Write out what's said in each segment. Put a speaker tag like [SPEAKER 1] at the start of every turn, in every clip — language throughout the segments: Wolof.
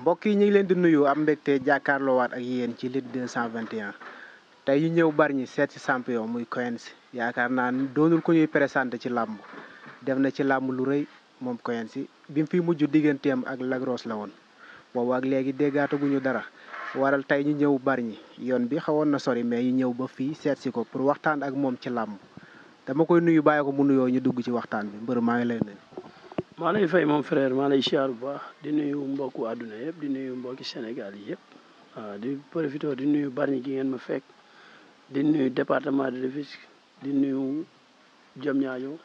[SPEAKER 1] mbokk yi ñu ngi leen di nuyu am mbégte jàkkaarloowaat ak yéen ci Lutte 221 tey ñu ñëw bari ñi seet si champion muy Quench yaakaar naa ni doonul ko ñuy présenté ci làmb def na ci làmb lu rëy moom Quench bi mu fi mujj digganteem ak Lagros la woon boobu ak léegi déggaataguñu dara waral tey ñu ñëw bari ñi yoon bi xawoon na sori mais ñu ñëw ba fii seet si ko pour waxtaan ak moom ci làmb dama koy nuyu bàyyi ko mu nuyoo ñu dugg ci waxtaan bi mbër maa ngi lay nuyu.
[SPEAKER 2] maa lay fay moom frère maa lay siyaar bu baax di nuyu mbokku àdduna yëpp di nuyu mbokki Sénégal yi yëpp waaw di profité di nuyu Bargny gi ngeen ma fekk di nuyu département de Rufisque di nuyu Diamniadio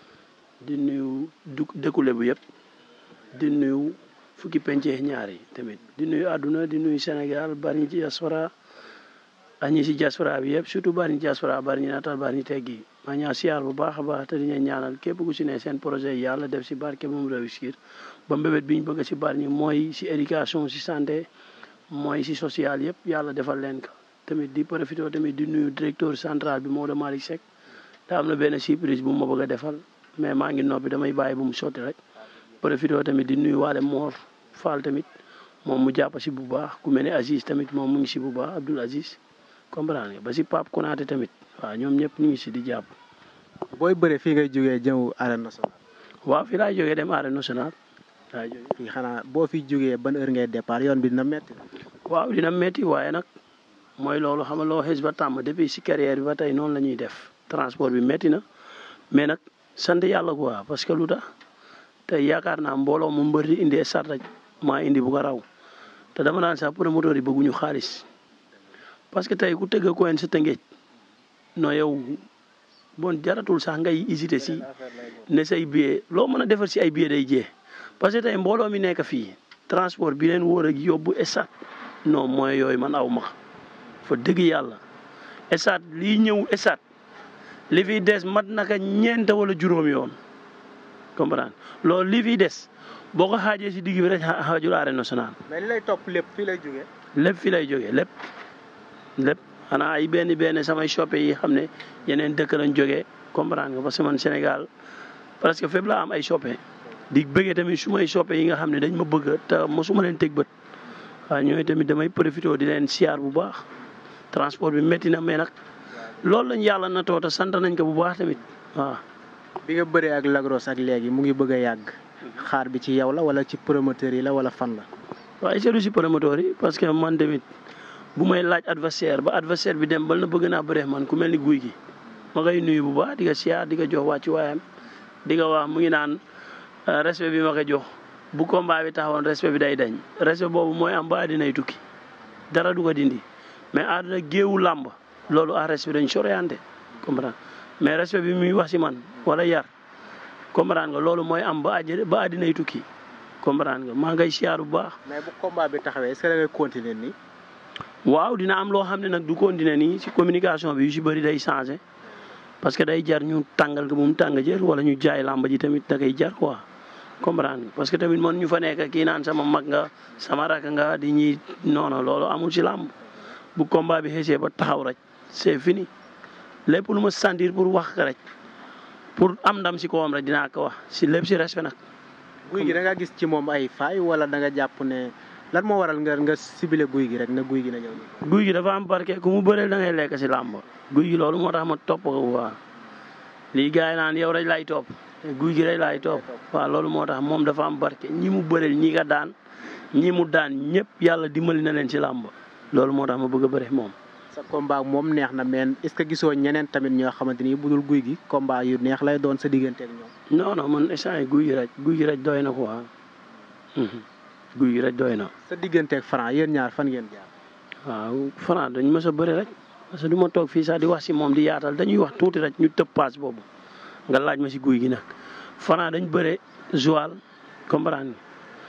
[SPEAKER 2] di nuyu du dëkku Lebu yëpp di nuyu fukki pencee ñaar yi tamit di nuyu àdduna di nuyu Sénégal Bargny ci diaspora ak ñi si diaspora bi yëpp surtout Bargny diaspora Bargny natal Bargny teggi maa ñaa siyaar bu baax a baax te di leen ñaanal képp ku si ne seen projet yi yàlla def si barke moom réussir ba mbébét bi ñu bëgg si Bargny mooy si éducation si santé mooy si social yëpp yàlla defal leen ko tamit di profité tamit di nuyu directeur central bi Maodo Malick Seck daa am na benn surprise bu ma bëgg a defal mais maa ngi noppi damay bàyyi bu mu sotti rek profité tamit di nuyu waale Mor Fall tamit moom mu jàpp si bu baax ku mel ne Aziz tamit moom mu ngi si bu baax Abdoul Aziz comprendre nga ba si Pape Konaté tamit waaw ñoom ñëpp ñu ngi si di jàpp.
[SPEAKER 1] booy bëre fii ngay jógee jëw arène nationale.
[SPEAKER 2] waaw fii laay jógee dem arène nationale laay jógee.
[SPEAKER 1] fii xanaa boo fi jógee ban heure ngay départ yoon bi dina metti
[SPEAKER 2] waaw dina metti waaye nag mooy loolu xam nga loo xës ba tàmm depuis si carrière bi ba tey noonu la ñuy def transport bi metti na mais nag sant yàlla quoi parce que lu tax tey yaakaar naa mbooloo mu mbër di indi sart rek maa indi bu ko raw te dama naan sax promoteur yi bëgguñu xaalis parce que tey ku tëgg ko sa tëngeej non yow bon jaratul sax ngay hésiter si ne say billet loo mën a defar si ay billet day jee parce que tey mbooloo mi nekk fii transport bi leen wóor ak yóbbu estat non mooy yooyu man aw ma fa dëgg yàlla estat lii ñëw estat li fiy des mat naka ñeent wala juróom yoon comprendre loolu li fiy des boo ko xaajee si digg bi rek xaajul arène nationale.
[SPEAKER 1] mais li lay topp lépp fii lay jógee.
[SPEAKER 2] lépp fii lay jógee lépp lépp xanaa ay benn benn samay shoppe yi xam ne yeneen dëkk lañ jógee comprendre nga parce que man Sénégal presque fépp laa am ay shoppe di bëggee tamit su may shoppe yi nga xam ne dañ ma bëgg te mosuma leen teg bët waaw ñooy tamit damay profité di leen siyaar bu baax transport bi métti na mais nag loolu lañ yàlla na toota sant nañ ko bu baax tamit waaw.
[SPEAKER 1] bi nga bëree ak Lagros ak léegi mu ngi bëgg a yàgg xaar bi ci yow la wala ci promoteur yi la wala fan la.
[SPEAKER 2] waaye seetlu si promoteur yi parce que man tamit bu may laaj adversaire ba adversaire bi dem bal na bëgg naa bëree man ku mel ni guy gi ma koy nuyu bu baax di ko siyaar di ko jox wàccu waayam di ko wax mu ngi naan respect bi ma ko jox bu combat bi taxawoon respect bi day dañ respect boobu mooy am ba dinay tukki dara du ko dindi mais àdduna géewu làmb loolu à respect dañ soriante comprendre mais respect bi muy wax si man wala yar comprendre nga loolu mooy am ba àjj ba àddinay tukki comprendre nga maa ngay siyaar bu baax.
[SPEAKER 1] mais bu combat bi taxawee est-ce que da ngay continuer nii.
[SPEAKER 2] waaw dina am loo xam ne nag du continuer nii si communication bi yu si bëri day changé parce que day jar ñu tàngal ko mu tàng jër wala ñu jaay làmb ji tamit da koy jar quoi comprendre nga parce que tamit man ñu fa nekk kii naan sama mag nga sama rak nga di ñuy noonu loolu amul si làmb bu combat bi xësee ba taxaw rek c'est fini lépp lu ma sentir pour wax ko rek pour am ndam si kawam rek dinaa ko wax si lépp si respect nag.
[SPEAKER 1] guy gi da nga gis ci moom ay faay wala da nga jàpp ne lan moo waral nga nga ciblé guy gi rek ne guy gi na ñëw nii.
[SPEAKER 2] guy gi dafa am barke ku mu bëreel da ngay lekk si làmb guy gi loolu moo tax ma topp ko waa lii gars yi naan yow rek laay topp guy gi rek laay topp waaw loolu moo tax moom dafa am barke ñi mu bëreel ñi nga daan ñi mu daan ñëpp yàlla dimbali na leen si làmb loolu moo tax ma bëgg a bëre moom.
[SPEAKER 1] sa combat moom neex na mais est-ce que gisoo ñeneen tamit ñoo xamante ni budul guy gi combat yu neex lay doon sa diggante ak ñoom.
[SPEAKER 2] non non man instant yii guy gi rek guy gi rek doy na quoi guy gi rek doy na.
[SPEAKER 1] sa diggante ak Franc yéen ñaar fan ngeen jaar.
[SPEAKER 2] waaw Franc dañ mës a bëri rek parce que du ma toog fii sax di wax si moom di yaatal dañuy wax tuuti rek ñu tëb paas boobu nga laaj ma si guy gi nag Franc dañ bëre Joal comprendre nga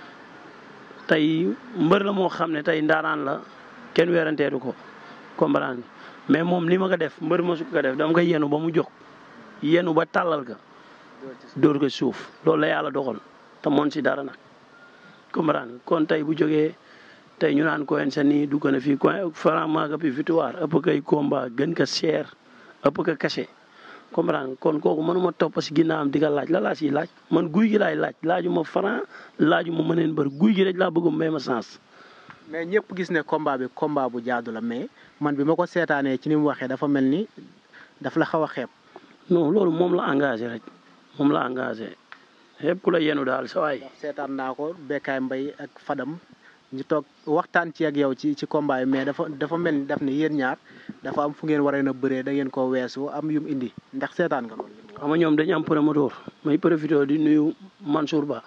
[SPEAKER 2] tey mbër la moo xam ne tey ndaanaan la kenn weeranteedu ko. comprendre mais moom li ma ko def mbër ma su ko def dama koy yenu ba mu jóg yenu ba tàllal ka dóor ko suuf loolu la yàlla doxal te moon si dara nag comprendre kon tey bu jógee tey ñu naan Quench sa nii du gën a fii Franc maa ko fi victoire ëpp kay combat gën ko cher ëpp ko cachet comprendre nga kon kooku mënuma topp si ginnaawam di ko laaj la laa siy laaj man guy gi laay laaj laaju ma franc laaju ma mëneen bër guy gi rek laa bëgg may ma sens.
[SPEAKER 1] mais ñëpp gis ne combat bi combat bu jaadu la mais man bi ma ko seetaanee ci ni mu waxee dafa mel ni daf la xaw a xeeb.
[SPEAKER 2] non loolu moom la engagé rek moom la engagé xeeb ku la yenu daal sa waay.
[SPEAKER 1] seetaan naa ko Bekkaay Mbay ak Fadam ñu toog waxtaan ci ak yow ci ci combat yi mais dafa dafa mel ni daf ne yéen ñaar dafa am fu ngeen waree na bëree da ngeen koo weesu am yum indi ndax seetaan nga loolu.
[SPEAKER 2] xam nga ñoom dañu am promoteur may profité di nuyu Mansour Ba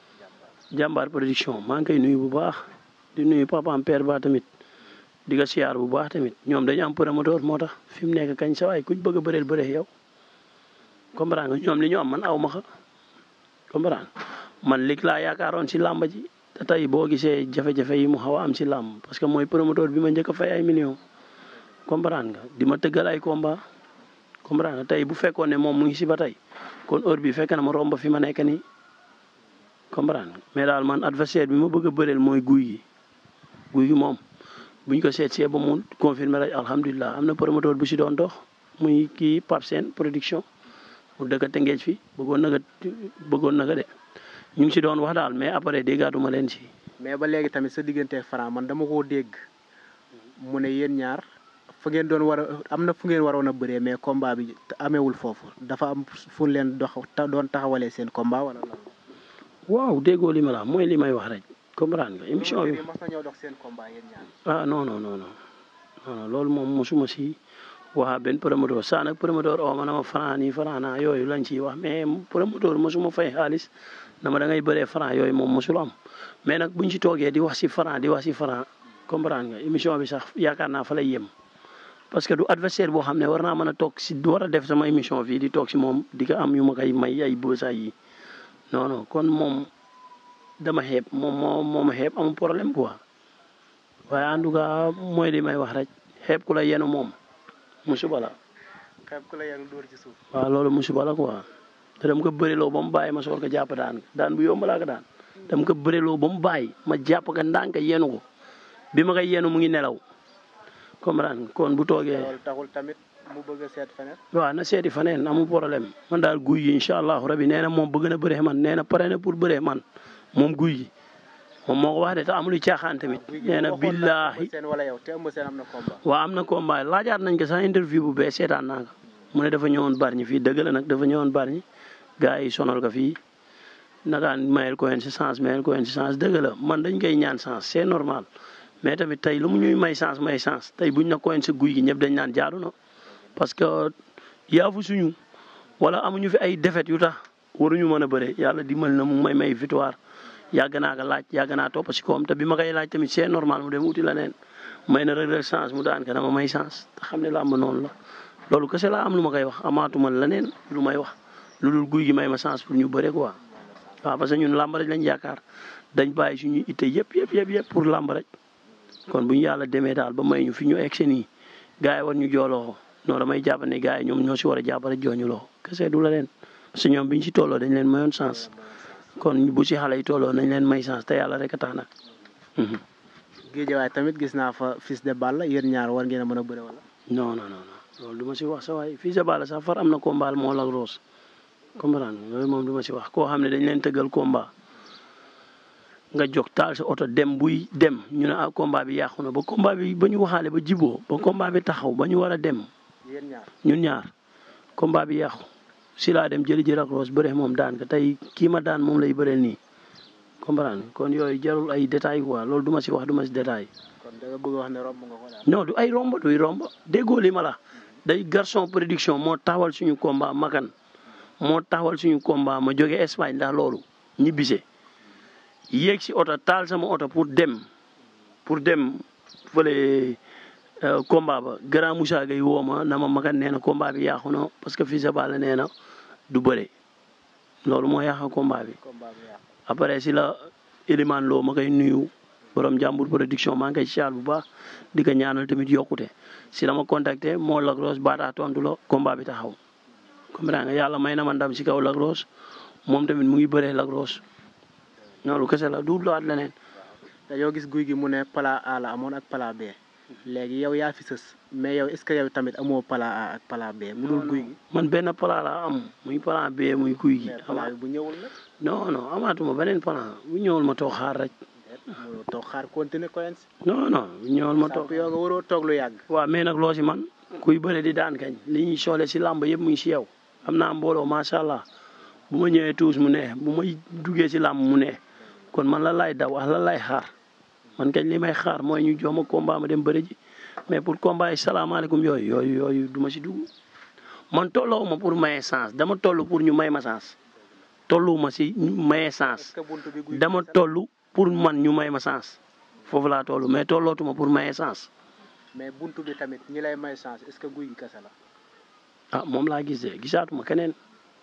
[SPEAKER 2] jàmbaar production maa ngi koy nuyu bu baax di nuyu papaam père Ba tamit di ko siyaar bu baax tamit ñoom dañu am promoteur moo tax fi mu nekk kañ sa waay kuñ bëgg a bëreel bëree yow comprendre nga ñoom li ñu am man aw ma xa comprendre man lig laa yaakaaroon si làmb ji te tey boo gisee jafe-jafe yi mu xaw a am si làmb parce que mooy promoteur bi ma njëkk a fay ay millions comprendre nga di ma tëggal ay combat comprendre nga tey bu fekkoon ne moom mu ngi si ba tey kon heure bi fekk na ma romb fi ma nekk nii comprendre nga mais daal man adversaire bi ma bëgg a bëreel mooy guy gi guy gi moom buñ ko seet see ba mu confirmer rek alhamdulilah am na promoteur bu si doon dox muy kii Pape Sène production mu dëkk Tëngéej fi bëggoon na ko bëggoon na ko de ñu ngi si doon wax daal mais après déggaatuma leen si.
[SPEAKER 1] mais ba léegi tamit sa diggante Franc man dama koo dégg mu ne yéen ñaar fu ngeen doon war a am na fu ngeen waroon a bëree mais combat bi amewul foofu dafa am fu leen dox doon taxawalee seen combat wala lan.
[SPEAKER 2] waaw déggoo li ma la mooy li may wax rek comprendre nga émission bi.
[SPEAKER 1] mas nañoo dox seen combat yéen ñaar.
[SPEAKER 2] ah non non non non loolu moom mosuma si waa benn promoteur saa nag promoteur oo ma na ma franc nii franc naa yooyu lañ ciy wax mais promoteur mosuma fay xaalis dama da ngay bëree franc yooyu moom mosul am mais nag buñ ci toogee di wax si franc di wax si franc comprendre nga émission bi sax yaakaar naa fa lay yem. parce que du adversaire boo xam ne war naa mën a toog si war a def sama émission fii di toog si moom di ko am yu ma koy may ay bësaay yi non non kon moom dama xeeb moom moo moo ma xeeb amul problème quoi waaye en tout cas mooy li may wax rek xeeb ku la yenu moom musiba la.
[SPEAKER 1] xeeb ku la yenu dóor ci suuf.
[SPEAKER 2] waaw loolu musiba la quoi te dama ko bëriloo ba mu bàyyi ma soor ko jàpp daan daan bu yomb laa ko daan dama ko bëriloo ba mu bàyyi ma jàpp ko ndànk yenu ko bi ma koy yenu mu ngi nelaw. comprendre kon bu toogee.
[SPEAKER 1] loolu taxul tamit mu bëgg a seet feneen.
[SPEAKER 2] waaw na seeti feneen amul problème man daal guy yi incha allahu rabi nee na moom bëgg na bëree man nee na pare na pour bëree man moom guy yi moom moo ko wax de te amul caaxaan tamit. nee na billaahi
[SPEAKER 1] wala yow te ëmb seen am na combat.
[SPEAKER 2] waaw am na combat laajaat nañ ko sax interview bu bee seetaan naa ko mu ne dafa ñëwoon Bargny fii dëgg la nag dafa ñëwoon Bargny gars yi sonal ko fii nagaan mayel ko si chance mayel ko si chance dëgg la man dañ koy ñaan chance c'est normal. mais tamit tey lu mu ñuy may chance may chance tey buñ na koyen sa guy gi ñëpp dañ naan jaadu na parce que yaafu suñu wala amuñu fi ay défaite yu tax waruñu mën a bëre yàlla dimbali na mu may may victoire yàgg naa ko laaj yàgg naa topp si koom te bi ma koy laaj tamit c'est normal mu dem uti la neen may na rek rek chance mu daan ka dama may chance te xam ne làmb noonu la loolu kese laa am lu ma koy wax amaatuma leneen lu may wax lu dul guy gi may ma chance pour ñu bëre quoi waaw parce que ñun làmb rek lañ yaakaar dañ bàyyi suñu itte yëpp yëpp yëpp yëpp pour làmb rek kon bu ñu yàlla demee daal ba may ñu fi ñu egg seen yi gars yi war ñu jooloo non damay jàpp ne gars yi ñoom ñoo si war a jàppale jooñu loo kese du la leen parce que ñoom bi ñu si tolloo dañ leen mayoon chance kon bu si xale yi tolloo nañ leen may chance te yàlla rek a tax nag.
[SPEAKER 1] géejewaay tamit gis naa fa Fils de Balla yéen ñaar war ngeen a mën a bëre wala.
[SPEAKER 2] non non non loolu du ma si wax sa waay Fils de Balla sax far am na combat moo la roos comprendre loolu moom du ma si wax koo xam ne dañ leen tëggal combat. nga jóg taal sa oto dem buy dem ñu ne ah combat bi yàqu na ba combat bi ba ñu waxaale ba jiboo ba combat bi taxaw ba ñu war a dem
[SPEAKER 1] yéen ñaar
[SPEAKER 2] ñun ñaar combat bi yàqu si laa dem jëli jël ak roos bëre moom daan ka tey kii ma daan moom lay bëreel nii comprendre kon yooyu jarul ay détails quoi loolu du ma si wax du ma si détail
[SPEAKER 1] kon da nga bëgg wax ne romb nga ko daal.
[SPEAKER 2] non du ay romb duy romb déggoo li ma la day garçon production moo taxawal suñu combat makan moo taxawal suñu combat ma jóge Espagne ndax loolu ñibbise yéeg si oto taal sama oto pour dem pour dem fële combat ba grand Moussa Gueye woo ma na ma makan nee na combat bi yàqu na parce que Fils de Balla nee na du bëre loolu moo yàq combat bi.
[SPEAKER 1] combat bi yàqu.
[SPEAKER 2] après si la Elimane Lo ma koy nuyu borom jàmbur production maa ngi koy siyaar bu baax di ko ñaanal tamit yokkute si la ma contacté moo Lac Rose baataa tontu la combat bi taxaw comprendre nga yàlla may na ma ndam si kaw Lac Rose moom tamit mu ngi bëree Lac Rose loolu kese la du laat leneen.
[SPEAKER 1] dañoo gis guy gi mu ne pala A la amoon ak pala B léegi yow yaa fi sës mais yow est-ce que yow tamit amoo plan A ak plan B mu dul guy gi
[SPEAKER 2] man benn plan laa am muy plan B muy guy gi
[SPEAKER 1] mais plan bi bu ñëwul nag
[SPEAKER 2] non non amaatuma beneen plan bu ñëwul ma toog xaar rek
[SPEAKER 1] mënoo toog xaar continuer Quench
[SPEAKER 2] non non bu ñëwul ma toog
[SPEAKER 1] samp yoo nga waroo toog lu yàgg
[SPEAKER 2] waaw mais nag loo si man kuy bëre di daan kañ li ñuy soole si làmb yëpp mu ngi si yow am naa mbooloo macha allah bu ma ñëwee tuus mu neex bu may duggee si làmb mu neex kon man la lay daw ak la lay xaar man kañ li may xaar mooy ñu jox ma combat ma dem bëre ji mais pour combat yi salaamaaleykum yooyu yooyu yooyu du ma si dugg man tolloo ma pour maye chance dama toll pour ñu may ma chance tollu ma si ñu maye
[SPEAKER 1] est-ce
[SPEAKER 2] chance
[SPEAKER 1] que buntu bi guy gi
[SPEAKER 2] dama
[SPEAKER 1] kese la?
[SPEAKER 2] toll pour man ñu may ma chance foofu laa toll mais tollootuma pour maye chance
[SPEAKER 1] mais buntu bi tamit ñi lay may chance est-ce que guy gi kese la
[SPEAKER 2] ah moom laa gis de gisaatuma keneen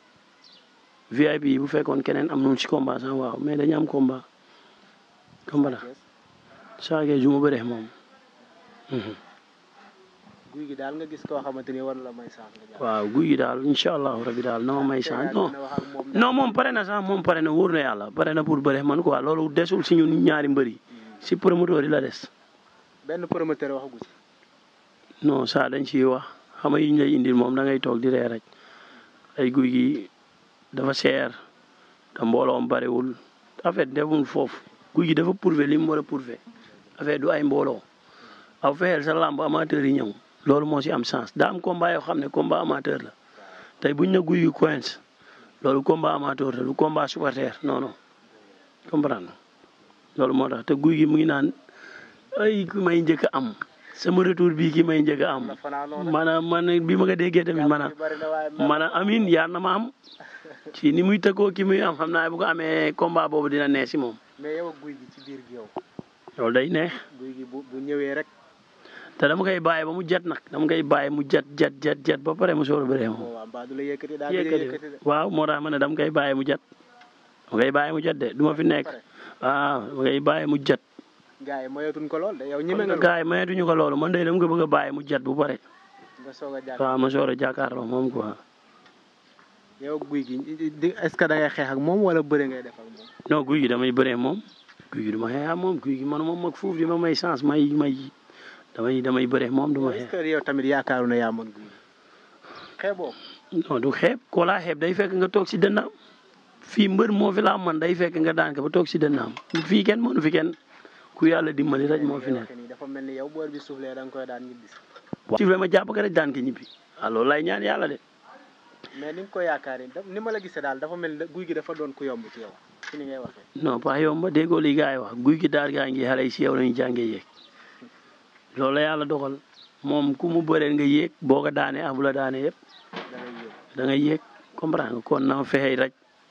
[SPEAKER 2] VIP yi bu fekkoon keneen am nañu ci combat sax waaw mais dañu am combat combat la saa kee ju ma bëree moom. Mhm.
[SPEAKER 1] guy gi daal nga gis koo xamante ni war na la may chance nga jàpp
[SPEAKER 2] waaw guy gi daal incha allahu rabi daal na ma may chance non
[SPEAKER 1] dina wax ak moom
[SPEAKER 2] non moom pare na sax moom pare na wóor na yàlla pare na pour bëre man quoi loolu desul si ñun ñaari mbër yi si promoteur yi la des.
[SPEAKER 1] benn promoteur waxagu ci
[SPEAKER 2] non saa dañ ciy wax xam nga yi ñu lay indil moom da ngay toog di ree rek ay guy gi dafa seer te mbooloom bariwul en fait deful foofu guy gi dafa prouvé li mu war a prouvé affaire du ay mbooloo aw fexeel sa làmb amateur yi ñëw loolu moo si am chance daa am combat yoo xam ne combat amateur la tey buñ na guy gi Quench loolu combat amateur la du combat supporter non non comprendre loolu moo tax te guy gi mu ngi naan ay ki may njëkk a am sama retour bii ki may njëkk a am
[SPEAKER 1] la fanaanoo nag
[SPEAKER 2] maanaam man bi ma ko déggee tamit maanaam
[SPEAKER 1] bari na waaye mer
[SPEAKER 2] maanaam amin yaar na ma am ci ni muy tëggoo ki muy am xam naa bu ko amee combat boobu dina neex si moom
[SPEAKER 1] mais yow ak guy gi ci biir gi yow
[SPEAKER 2] loolu day neex
[SPEAKER 1] guy gi bu bu ñëwee rek
[SPEAKER 2] te dama koy bàyyi ba mu jet nag dama koy bàyyi mu jet jet jet jet ba pare mu soor a bëree moom
[SPEAKER 1] moo waa mbaa du la yëkkati daa gëj a yëkkati de
[SPEAKER 2] yëkkati waaw moo tax ma ne dama koy bàyyi mu jet dama koy bàyyi mu jet de du ma fi nekk
[SPEAKER 1] pare
[SPEAKER 2] waaw dama koy bàyyi mu jet
[SPEAKER 1] gars yi moyatuñ ko lool de yow ñeme nga lool
[SPEAKER 2] gars yi mayetuñu ko loolu man de dama ko bëgg a bàyyi mu jet bu pare
[SPEAKER 1] nga soog a jàpp
[SPEAKER 2] waaw ma soor a jàkkaarloo moom quoi
[SPEAKER 1] yow ak guy gi di est ce que da ngay xeex ak moom wala bëre ngay def ak moom
[SPEAKER 2] non guy gi damay bëree moom guy gi du ma xeex ak moom guy gi man moom mag fuuf di ma may chance may may damay damay bëree moom du ma
[SPEAKER 1] est ce
[SPEAKER 2] xeex
[SPEAKER 1] que yow tamit yaakaaru na yaa mën guy gi xeeboo
[SPEAKER 2] non du xeeb koo laa xeeb day fekk nga toog si dënnaam fii mbër moo fi laa man day fekk nga daan ko ba toog si dënnaam fii kenn mënu fi kenn ku yàlla dimbali rek moo fi nekk
[SPEAKER 1] nii dafa mel ni yow boor bi suuflee da nga koy daan ñibbis
[SPEAKER 2] waaw sifle ma jàpp ko rek daan ko ñibbi waaw loolu lay ñaan yàlla de
[SPEAKER 1] mais ni nga ko yaakaaree daf- ni ma la gisee daal dafa mel ni guy gi dafa doon ku yomb ci yow ci ni ngay waxee
[SPEAKER 2] non pas yow ma déggoo li gars yi wax guy gi daar gaa ngi xale yi si yow lañu jàngee yéeg loolu la yàlla dogal moom ku mu bëreel nga yéeg boo ko daanee ah bu la daanee yëpp
[SPEAKER 1] da ngay yëg
[SPEAKER 2] da ngay yéeg comprendre nga kon na ma fexe rek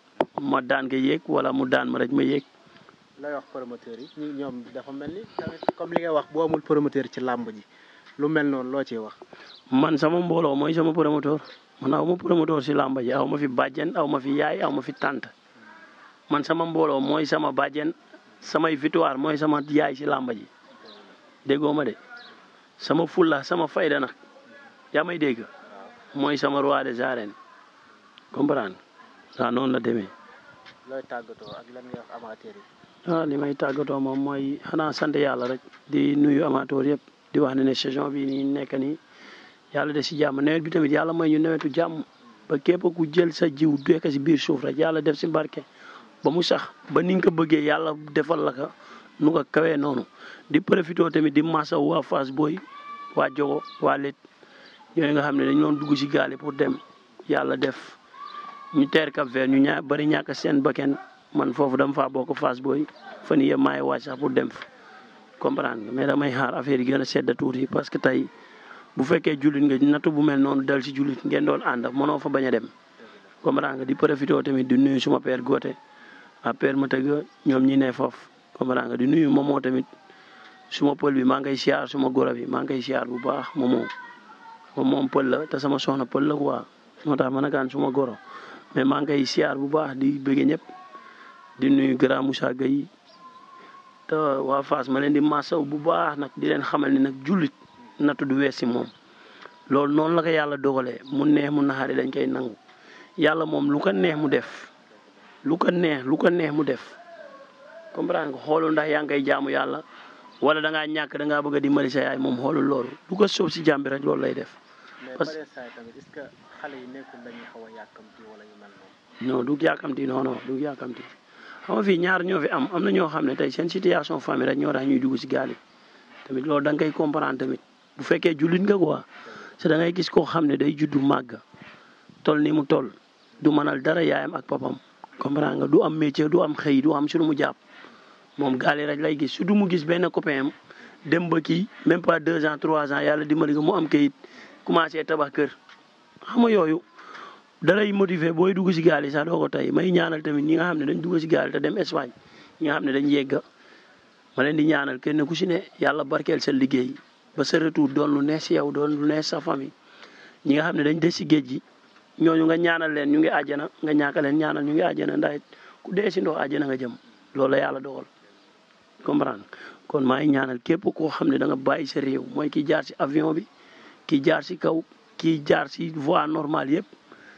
[SPEAKER 2] ma daan ko yéeg wala mu daan ma rek ma yéeg
[SPEAKER 1] lay wax promoteur yi ñi ñoom dafa mel ni tamit comme li nga wax boo amul promoteur ci làmb ji lu mel noonu loo ciy wax
[SPEAKER 2] man sama mbooloo mooy sama promoteur man aw ma promoteur si làmba ji aw ma fi bàjjen aw ma fi yaay aw ma fi tante man sama mbooloo mooy sama bàjjen samay victoire mooy sama yaay si làmba ji déggoo ma de sama fulla sama fayda nag yaa may dégg mooy sama roi des arènes comprendre waaw noonu la demee
[SPEAKER 1] looy tàggatoo ak lan ngay wax amateur yi
[SPEAKER 2] ah li may tàggatoo moom mooy xanaa sant yàlla rek di nuyu amateur yëpp di wax ne ne saison bi nii nekk nii yàlla de si jàmm nawet bi tamit yàlla may ñu nawetu jàmm ba képp ku jël sa jiw dekk si biir suuf rek yàlla def si barke ba mu sax ba ni nga ko bëggee yàlla defal la ko nu ko kawee noonu di profité tamit di massa waa Fass Boy waa Jogo waa Lit ñooyu nga xam ne dañu doon dugg si gaal yi pour dem yàlla def ñu teer Cap Vert ñu ñaa bari ñàkk seen bakken man foofu dama faa bokk Fass Boy fan yii yëpp maay wàcc sax pour dem fa comprendre nga mais damay xaar affaire yi gën a sedd tuuti parce que tey bu fekkee jullit nga nattu bu mel noonu dal si jullit ngeen doon ànd mënoo fa bañ a dem comprendre nga di profité tamit di nuyu suma père Gote a père ma tëgg ñoom ñi ne foofu comprendre nga di nuyu moomoo tamit suma pël bi maa ngi koy siyaar suma goro bi maa ngi koy siyaar bu baax moomoo moom moom pël la te sama soxna pël la quoi moo tax ma nakaan suma goro mais maa ngi koy siyaar bu baax di bëgge ñëpp di nuyu grand Moussa Gueye te waa Fass ma leen di masaw bu baax nag di leen xamal ni nag jullit nattu du wees si moom loolu noonu la ko yàlla dogalee mu neex mu naxari dañ koy nangu yàlla moom lu ko neex mu def lu ko neex lu ko neex mu def comprendre nga xoolu ndax yaa ngi koy jaamu yàlla wala da ngaa ñàkk da ngaa bëgg a dimbali sa yaay moom xoolul loolu du ko soob si jàmbi rek loolu lay def.
[SPEAKER 1] mais
[SPEAKER 2] Parce-
[SPEAKER 1] pare saa tamit est-ce que xale yi nekkul dañuy xaw a yàkkamti wala yu mel noonu.
[SPEAKER 2] non du yàkkamti non non du yàkkamti xam nga fii ñaar ñoo fi am am na ñoo xam ne tey seen situation famille rek ñoo tax ñuy dugg si gaal yi tamit loolu da nga koy comprendre tamit bu fekkee jullit nga quoi te da ngay gis koo xam ne day juddu màgg toll ni mu toll du mënal dara yaayam ak papam comprendre nga du am métier du am xëy du am su lu mu jàpp moom gaal yi rek lay gis su du mu gis benn copain am dem ba kii même pas deux ans trois ans yàlla dimbali ko mu am kayit commencé tabax kër xam nga yooyu dalay motiver booy dugg si gaal yi sax doo ko tey may ñaanal tamit ñi nga xam ne dañ dugg si gaal te dem Espagne ñi nga xam ne dañ yegga ma leen di ñaanal kenn ku si ne yàlla barkeel sa liggéey ba sa retour doon lu neex si yow doon lu neex sa famille ñi nga xam ne dañ des si géej gi ñooñu nga ñaanal leen ñu ngi àjjana nga ñaaka leen ñaanal ñu ngi àjjana ndax ku dee si ndox àjjana nga jëm loolu la yàlla dogal comprendre kon maa ngi ñaanal képp koo xam ne da nga bàyyi sa réew mooy ki jaar si avion bi ki jaar si kaw ki jaar si voie normale yëpp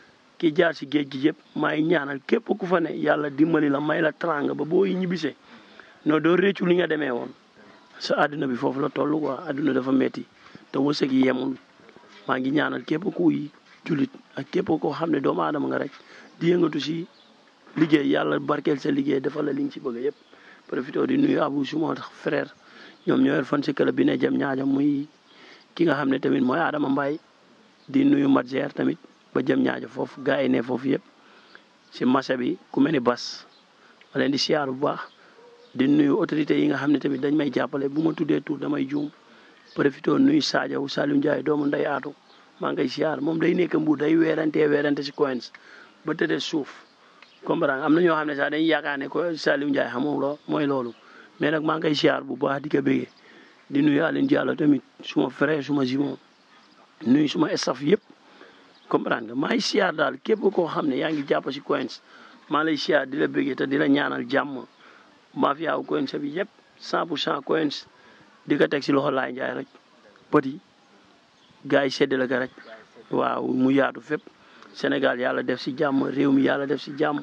[SPEAKER 2] ki jaar si géej gi yëpp maa ngi ñaanal képp ku fa ne yàlla dimbali la may la tranga ba boo ñibbisee non doo réccu li nga demee woon sa àdduna bi foofu la toll quoi àdduna dafa metti te wërsëg yi yemul maa ngi ñaanal képp kuy jullit ak képp koo xam ne doomu aadama nga rek di yëngatu si liggéey yàlla barkeel sa liggéey defal la li nga si bëgg yëpp profité di nuyu abu suma frère ñoom ñoo yor fan si club bi ne jëm ñaajam muy ki nga xam ne tamit mooy Adama Mbaye di nuyu Madjer tamit ba jëm ñaajo foofu gars yi ne foofu yëpp si marché bi ku mel ni Bas ma leen di siyaar bu baax di nuyu autorités yi nga xam ne tamit dañ may jàppale bu ma tuddee tur damay juum profité nuyu Sadio Saliou Ndiaye doomu nday aatu maa ngi koy siyaar moom day nekk mbuur day weerantee weerante si coins ba tëddee suuf comprendre am na ñoo xam ne sax dañuy yaakaar ne ko Saliou Ndiaye xamul loo mooy loolu mais nag maa ngi koy siyaar bu baax di ko bëggee di nuyu Aline Diallo tamit suma frère suma jumon nuyu suma staff yëpp comprendre nga maa ngi siyaar daal képp koo xam ne yaa ngi jàpp si coins maa lay siyaar di la bëggee te di la ñaanal jàmm mafia wu coins bi yëpp 100 pour cent coins di ko teg si loxo laay njaay rek petit gars yi séddale ko rek waaw mu yaatu fépp Sénégal yàlla def si jàmm réew mi yàlla def si jàmm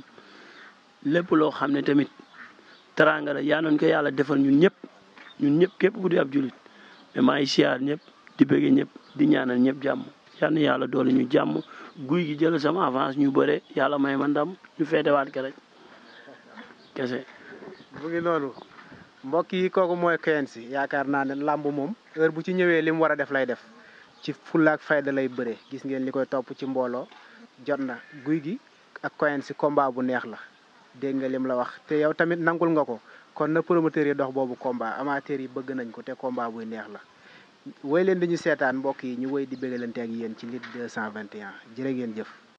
[SPEAKER 2] lépp loo xam ne tamit teraanga la yaa noon ko yàlla defal ñun ñëpp ñun ñëpp képp ku di ab julit mais maa ngi siyaar ñëpp di bëgge ñëpp di ñaanal ñëpp jàmm yal na yàlla doole ñu jàmm guy gi jël sama avance ñu bëre yàlla may ma ndam ñu feetewaat ke rek kese
[SPEAKER 1] mu ngi noonu mbokk yi kooku mooy Quench yaakaar naa ne làmb moom heure bu ci ñëwee li mu war a def lay def ci fullaak fayda lay bëre gis ngeen li koy topp ci mbooloo jot na guy gi ak Quench combat bu neex la dégg nga lim la wax te yow tamit nangul nga ko kon na promoteur yi dox boobu combat amateur yi bëgg nañ ko te combat buy neex la woy leen di ñu seetaan mbokk yi ñu woy di bëggalante ak yéen ci Lutte 221 jërë ngeen jëf